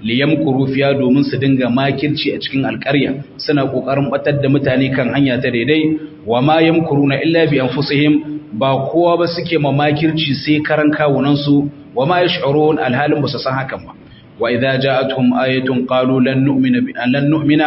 liyamkuru fiya domin su dinga makirci a cikin alƙarya suna kokarin batar da mutane kan hanya ta daidai wa ma yamkuruna illa bi anfusihim ba kowa ba suke ma makirci sai karan kawunan su wa ma yash'urun alhalin ba su san hakan ba wa idza ja'atuhum ayatun qalu lan nu'mina bi lan nu'mina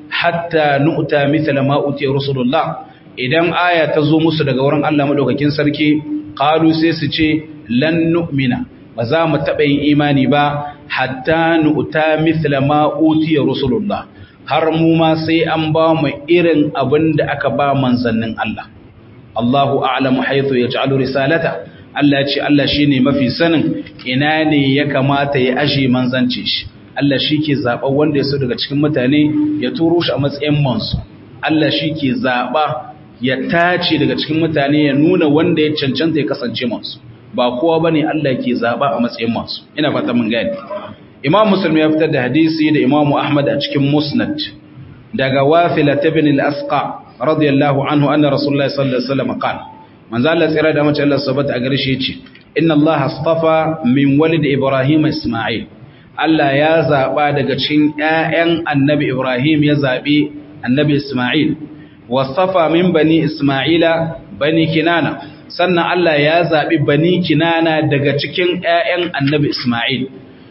hatta nu'ta mithla ma utiya rasulullah idan aya ta zo musu daga wurin Allah madaukakin sarki qalu sai su ce lan nu'mina ba za mu taɓa yin imani ba hatta nu'ta mithla ma utiya rasulullah har mu ma sai an ba mu irin abin da aka ba manzannin Allah Allahu a'lamu haythu yaj'alu risalata Allah ya ce Allah shine mafi sanin ina ne ya kamata ya ashe manzance shi Allah shi ke zaɓa wanda ya so daga cikin mutane ya turo shi a matsayin mansu Allah shi ke zaɓa ya tace daga cikin mutane ya nuna wanda ya cancanta ya kasance mansu ba kowa ba ne Allah ke zaɓa a matsayin mansu ina fata mun gani imam musulmi ya fitar da hadisi da imam ahmad a cikin musnad daga wafila ta bin al-asqa radiyallahu anhu anna rasulullahi sallallahu alaihi wasallam qala manzo Allah tsira da mace Allah sabata a gare shi yace inna Allah astafa min walid ibrahim isma'il Allah ya zaɓa daga cikin ‘ya'yan annabi Ibrahim ya zaɓi annabi Ismail, wasafa min bani Ismaila bani Kinana, sannan Allah ya zaɓi bani Kinana daga cikin ‘ya'yan annabi Ismail,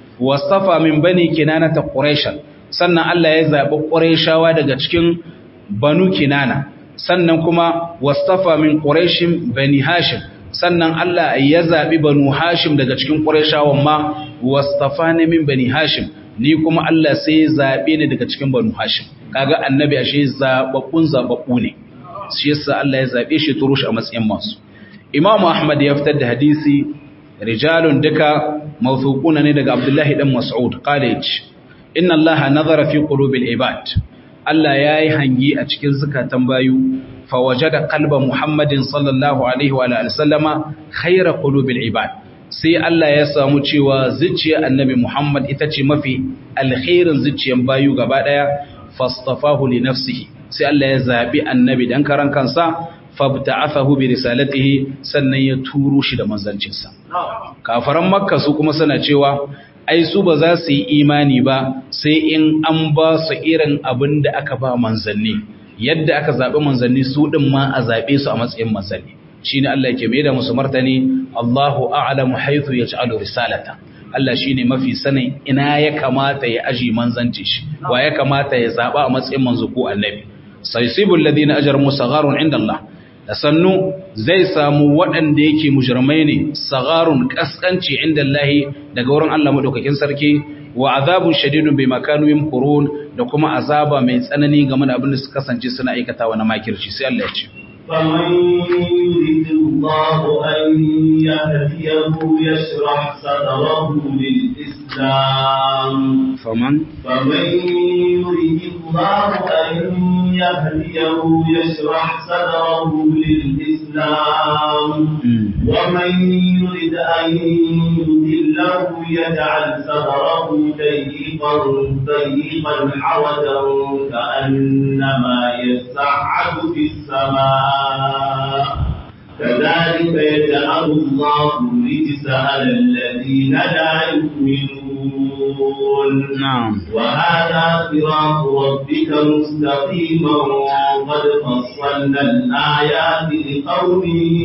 wasafa min bani Kinana ta Ƙureshan, sannan Allah ya zaɓi Ƙureshawa daga cikin banu Kinana, sannan kuma wasafa min Ƙureshin bani Hashim, sannan Allah ya zaɓi banu Hashim daga cikin Ƙureshawan ma wastafani min bani hashim ni kuma Allah sai ya zabe ni daga cikin banu hashim kaga annabi ashe zababbun zababbu ne shi yasa Allah ya zabe shi turush a matsayin masu Imam Ahmad ya fitar da hadisi rijalun duka mawthuquna ne daga Abdullahi dan Mas'ud qala yace inna Allah nazara fi qulubil ibad Allah yayi hangi a cikin zakatan bayu fawajada qalba Muhammadin sallallahu alaihi wa alihi sallama khayra qulubil ibad sai Allah ya samu cewa zuciyar annabi Muhammad ita ce mafi alkhairin zuciyar bayu gaba daya fastafahu li nafsihi sai Allah ya zabi annabi dan karan kansa fabta'athahu bi risalatihi sannan ya turo shi da manzancinsa kafaran makka su kuma suna cewa ai su ba za su yi imani ba sai in an ba su irin abin da aka ba manzanni yadda aka zabi manzanni su din ma a zabe su a matsayin manzanni shine Allah yake mai da musu martani Allahu a'lamu haythu yaj'alu risalata Allah shine mafi sanin ina ya kamata ya aji manzanci shi wa ya kamata ya zaba a matsayin manzo ko annabi saysibul ladina ajramu sagharun inda Allah da sannu zai samu waɗanda yake mujrimai ne sagharun kaskanci inda Allah daga wurin Allah madaukakin sarki wa azabun shadidun bima kanu yamkurun da kuma azaba mai tsanani game da abin da suka kasance suna aikatawa na makirci sai Allah ya ce فمن يريد الله أن يهديه يشرح صدره للإسلام فمن فمن يريد الله أن يهديه يشرح صدره للإسلام ومن يريد أن يضله يجعل صدره ضيقا ضيقا حرجا كأنما يسعد في السماء كذلك يجعل الله الرجس على الذين لا يؤمنون نعم وهذا صراط ربك مستقيما قد فصلنا الآيات لقوم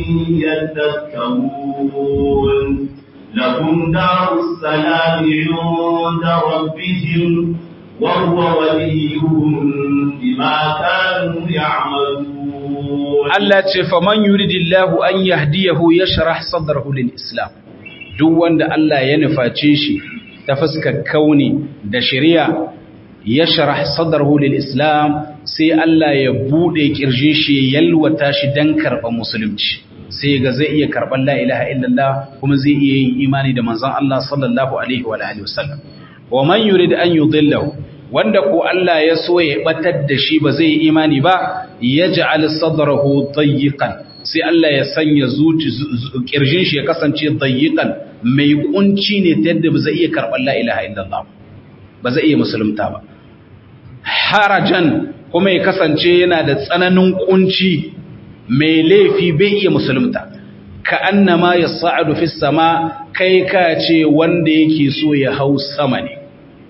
يتذكرون لهم دار السلام عند ربهم وهو وليهم بما كانوا يعملون Allah ce faman yuridillahu an yahdiyahu yashrah sadrahu lil islam duk wanda Allah ya nuface shi ta fuskar kauni da shari'a yashrah sadrahu lil islam sai Allah ya bude kirjin shi ya yalwata shi dan karban musulunci sai ga zai iya karban la ilaha illallah kuma zai iya yin imani da manzon Allah sallallahu alaihi wa alihi wasallam wa man yurid an yudillahu wanda ko Allah ya so ya batar da shi ba zai yi imani ba ya ja'al sadrahu dayyiqan sai Allah ya sanya zuci kirjin shi ya kasance dayyiqan mai kunci ne ta yadda ba zai iya karɓar la ilaha illallah ba zai iya musulunta ba harajan kuma ya kasance yana da tsananin kunci mai laifi bai iya musulunta ka annama yas'adu fis sama kai ka ce wanda yake so ya hau sama ne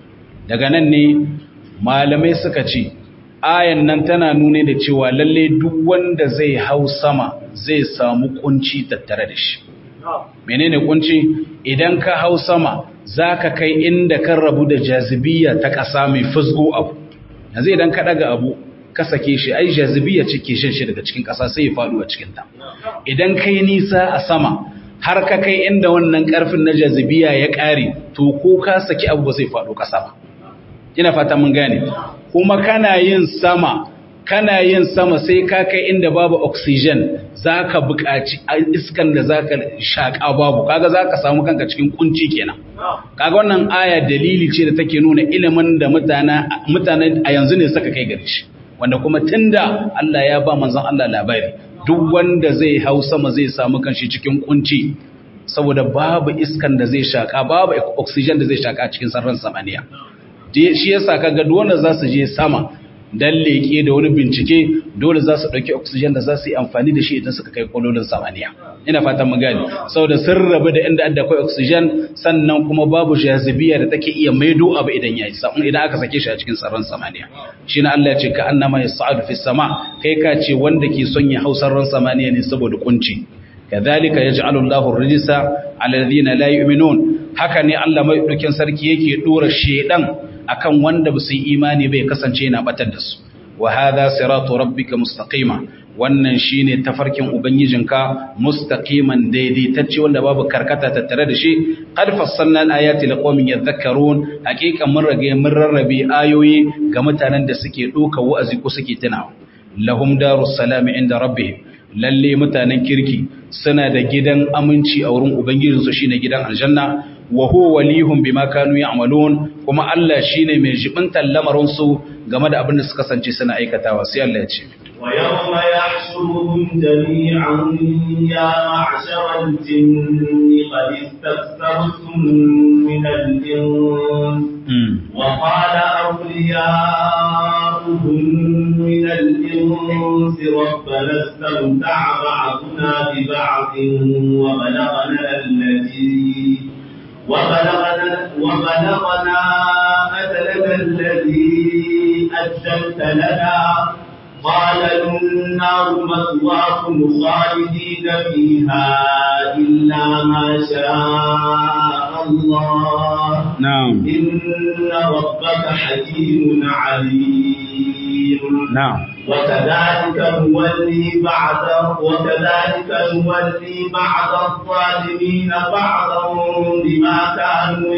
daga nan ne malamai suka ce ayan nan tana nune da cewa lalle duk wanda zai hau sama zai samu kunci tattare da shi menene kunci idan ka hau sama zaka kai inda kan rabu da jazibiya ta ƙasa mai fusgo abu yanzu idan ka daga abu ka sake shi ai jazibiya ce ke shan shi daga cikin ƙasa sai ya faɗo a cikin ta idan kai nisa a sama har ka kai inda wannan ƙarfin na jazibiya ya ƙare to ko ka saki abu ba zai faɗo ƙasa ba ina fata mun gane kuma kana yin sama kana yin sama sai ka kai inda babu oxygen zaka buƙaci iskan da zaka shaka babu kaga zaka samu kanka cikin kunci kenan kaga wannan aya dalili ce da take nuna ilimin da mutana mutanen a yanzu ne suka kai gare shi wanda kuma tunda Allah ya ba manzon Allah labari duk wanda zai hau sama zai samu kanshi cikin kunci saboda babu iskan da zai shaka babu oxygen da zai shaka cikin sararin samaniya shi yasa kaga duk wanda za su je sama dan leke da wani bincike dole za su dauki oxygen da za su yi amfani da shi idan suka kai kololin samaniya ina fatan mun gane saboda sun rabu da inda adda akwai oxygen sannan kuma babu jazibiya da take iya maido abu idan yayi sabon idan aka sake shi a cikin sararin samaniya shine Allah ya ce ka annama yas'adu fis sama kai ka ce wanda ke son ya hausar ran samaniya ne saboda kunci kadhalika yaj'alu Allahu ar-rijsa 'ala alladhina la yu'minun haka ne Allah mai dukin sarki yake dora shedan akan wanda ba su yi imani bai kasance yana batar da su wa hadha siratu rabbika mustaqima wannan shine tafarkin ubangijinka mustaqiman daidaitacce wanda babu karkata tattare da shi qad fassalna al-ayati liqaumin yadhakkarun haqiqan mun rage mun rarrabe ayoyi ga mutanen da suke doka wa'azi ko suke tunawa lahum darus salam inda rabbihim lalle mutanen kirki suna da gidan aminci a wurin ubangijinsu shine gidan aljanna wa huwa walihum bima kanu ya'malun kuma Allah shine mai jibintar lamarin su game da abin da suka kasance suna aikatawa sai Allah ya ce wa yawma yahshuruhum jami'an ya ma'shara al-jinni qad istakbartum min al-ins wa qala awliya'uhum min al-ins rabbana istamta'a ba'duna bi ba'din wa balaghana alladhi وبلغنا, وبلغنا أجلنا الذي أجلت لنا قال النار مثواكم خالدين فيها إلا ما شاء الله نعم إن ربك حكيم عليم نعم وكذلك نولي بعض وكذلك نولي بعض الظالمين بعضا بما كانوا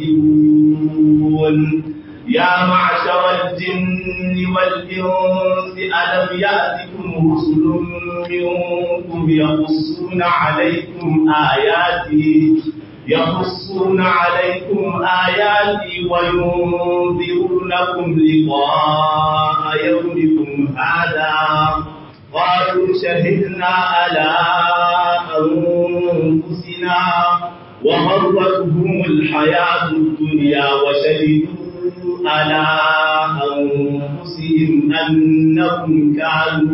يكسبون يا معشر الجن والإنس ألم يأتكم رسل منكم يقصون عليكم آياتي يقصون عليكم آياتي وينذرونكم لقاء يومكم هذا قالوا شهدنا على أنفسنا وغرتهم الحياة الدنيا وشهدوا على أنفسهم أنهم كانوا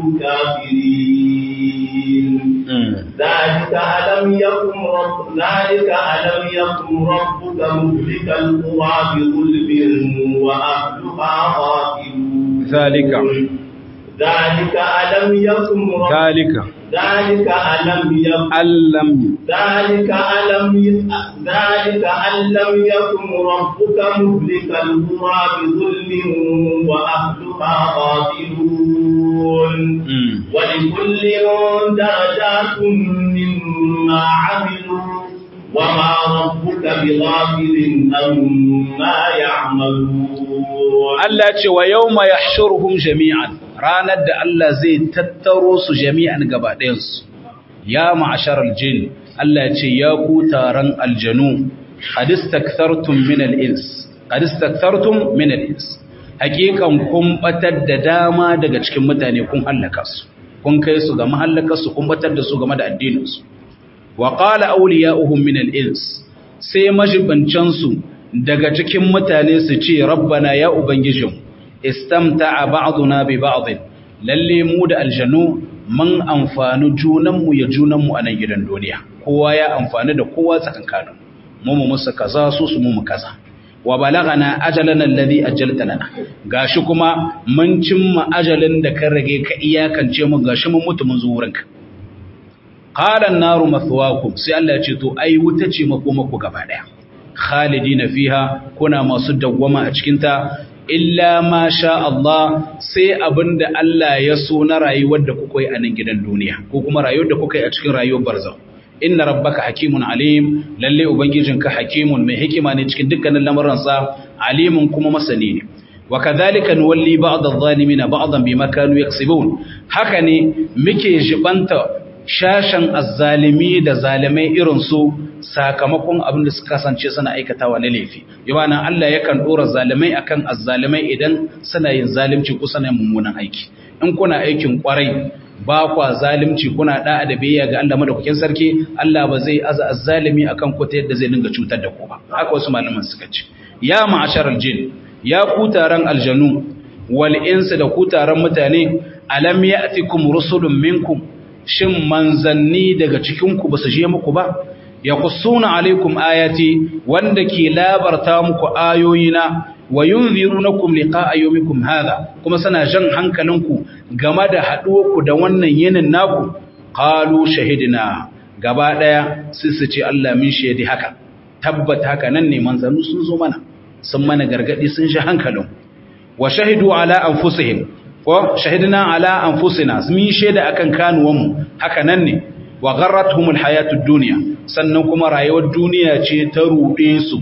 كافرين ذلك ألم يكن رب ذلك ألم يكن ربك مهلك القرى بظلم وأهلها غافلون ذلك ذلك ألم يكن رب ذلك ذلك ألم يكن ألم ذلك ألم ي- ذلك أن لم يكن ربك مهلك القرى بظلم وأهلها غافلون ولكل درجات مما عملوا وما ربك بغافل عما يعملون Allah ce wa yau ma ya jami'an ranar da Allah zai tattaro su jami'an gaba ɗayansu ya ma'asharar jin Allah ce ya ku taron aljanu hadistaktartum min al-ins hadistaktartum min al-ins hakikan kun batar da dama daga cikin mutane kun hallaka su kun kai su ga mahallakar su kun batar da su game da addinin su wa qala awliya'uhum min al-ins sai majibancan su daga cikin mutane su ce rabbana ya ubangijin istamta'a ba'duna bi ba'd lalle mu da aljanu mun amfani junanmu ya junanmu a nan gidan duniya kowa ya amfani da kowa tsakankanin mu mu musu kaza su su mu mu kaza wa balagana ajalana alladhi ajjalta lana gashi kuma mun cimma ajalin da kan rage ka iyakance mu gashi mun mutu mun zo wurinka qala an-naru mathwaakum sai Allah ya ce to ai wuta ce makomako gaba daya khalidina fiha kuna masu dawwama a cikin ta illa ma sha Allah sai abinda Allah ya so na rayuwar da kuka yi a nan gidan duniya ko kuma rayuwar da kuka yi a cikin rayuwar barzakh inna rabbaka hakimun alim lalle ubangijinka hakimun mai hikima ne cikin dukkanin lamuransa alimun kuma masani ne wa kadhalika nuwalli ba'd adh-dhalimin ba'dan bima kanu yaksibun haka ne muke jibanta shashan azzalimi da zalimai irin su sakamakon abin da suka kasance suna aikatawa na laifi yana Allah yakan dora zalimai akan azzalimai idan suna yin zalunci ko suna yin mummunan aiki in kuna aikin kwarai ba kwa zalimci kuna da'a da biyayya ga Allah madaukakin sarki Allah ba zai aza azzalimi akan ku ta yadda zai dinga cutar da ku ba haka wasu malaman suka ce ya ma'asharal jin ya ku taron aljanu wal insu da ku taron mutane alam ya'tikum rusulun minkum shin manzanni daga cikin ku basu je muku ba yaqussuna alaikum ayati wanda ke labarta muku ayoyina wa yunzirunakum liqa'a yawmikum hadha kuma sana jan hankalinku game da haduwarku da wannan yinin naku qalu shahidna gaba daya sai su ce Allah min shaidi haka tabbata haka nan ne manzanu sun zo mana sun mana gargadi sun shi hankalin wa shahidu ala anfusihim ko shahidna ala anfusina min shaida akan kanuwanmu haka nan ne wa gharratuhumul hayatud dunya sannan kuma rayuwar duniya ce ta ruɗe su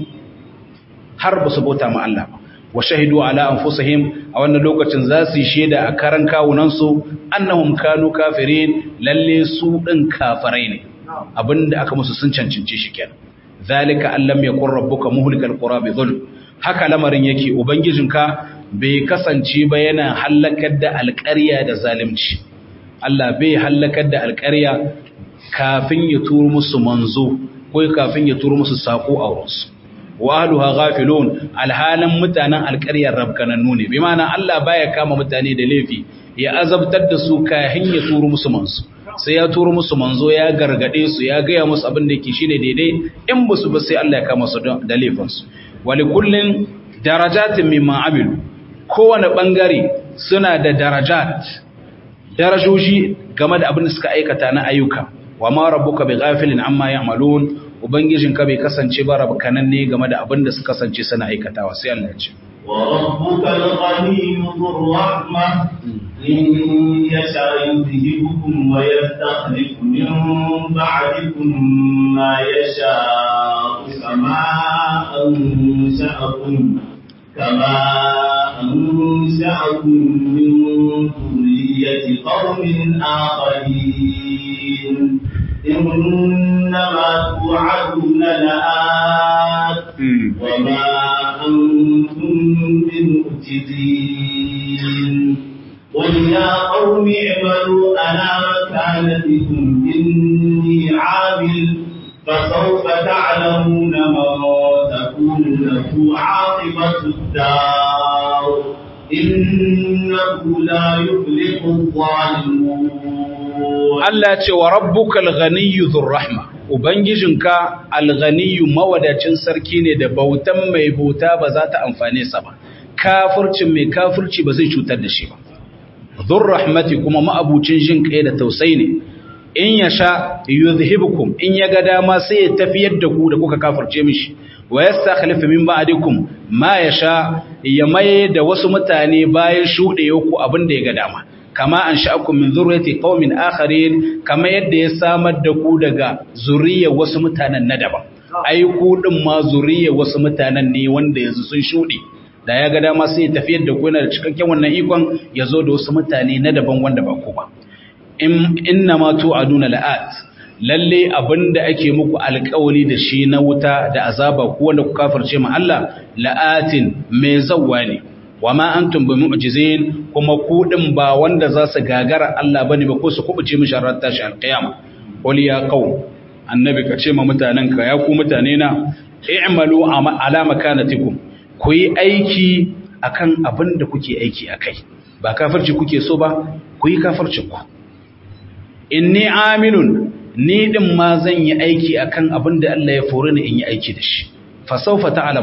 har ba su bauta ma Allah ba wa shahidu ala anfusihim a wannan lokacin za su yi shaida a karan kawunan su annahum kanu kafirin lalle su din kafirai ne abinda aka musu sun cancanci shi kenan zalika allam yakun rabbuka muhlikal qura bi dhulm haka lamarin yake ubangijinka bai kasance ba yana halakar da alƙarya da zalunci Allah bai halakar da alƙarya kafin ya turo musu manzo ko kafin ya turo musu sako a wurinsu wa ahluha ghafilun alhalan mutanen alƙaryar rabkanannu ne bi ma'ana Allah baya kama mutane da laifi ya azabtar da su kafin ya turo musu manzo sai ya turo musu manzo ya gargade su ya gaya musu abin da yake shine daidai in ba su ba sai Allah ya kama su da laifin su wali kullin darajatin mimma amilu kowane bangare suna da darajat darajoji game da abin da suka aikata na ayyuka wa ma rabbuka bi ghafilin amma ya'malun ubangijinka bai kasance ba rabkanan ne game da abin da suka kasance suna aikatawa sai Allah ya ce وربك الغني ذو الرحمة إن يشاء يذهبكم ويستخلف من بعدكم ما يشاء كما أنشأكم كما أنشأكم من ذرية قوم آخرين إنما توعدون لآت وما أنتم بمعجزين قل يا قوم اعملوا على مكانتكم إني عامل فسوف تعلمون من تكون له عاقبة الدار إنه لا يفلح الظالمون Allah ce wa rabbukal ghaniyyu dhur rahma ubangijinka al-ghaniyyu mawadacin sarki ne da bautan mai bauta ba za ta amfane sa ba kafircin mai kafirci ba zai cutar da shi ba dhur rahmati kuma ma'abucin jin kai da tausayi ne in yasha yuzhibukum in ya ga dama sai ya tafiyar da ku da kuka kafirce mishi wa yastakhlifu min ba'dikum ma yasha ya maye da wasu mutane bayan shudewa ku abin da ya ga dama kama an sha'akum min zurriyati qaumin akharin kama yadda ya samar da ku daga zuriyar wasu mutanen na daban ai ku din ma zuriyar wasu mutanen ne wanda yanzu sun shude da ya ga dama sai ya tafiyar da ku yana da cikakken wannan ikon ya zo da wasu mutane na daban wanda ba ku ba inna ma tu'aduna la'at lalle abinda ake muku alƙawari da shi na wuta da azaba ku wanda ku kafirce ma Allah la'atin mai zawwa ne wa ma antum bi mu'jizin kuma ku din ba wanda za su gagara Allah bane ba ko su kubuce mishi ran tashi alqiyama qul ya qaum annabi ka ce ma mutanen ka ya ku mutane na i'malu ala makanatikum ku yi aiki akan abin da kuke aiki akai ba kafirci kuke so ba ku yi kafircin ku inni amilun ni din ma zan yi aiki akan abin da Allah ya fore ni in yi aiki da shi fa sawfa ta'lamun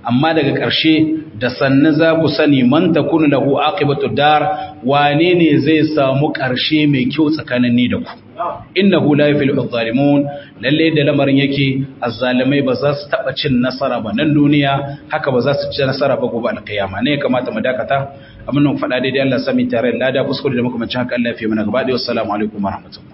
amma daga ƙarshe da sannu za ku sani man takunu lahu aqibatu dar wane ne zai samu ƙarshe mai kyau tsakanin ni da ku innahu la yuflihu adh-dhalimun lalle da lamarin yake azzalimai ba za su taba cin nasara ba nan duniya haka ba za su ci nasara ba gobe alkiyama ne kamata mu dakata abin nan faɗa daidai Allah sami tare da lada kuskure da muka mace haka Allah ya fi mana gaba da wassalamu alaikum warahmatullahi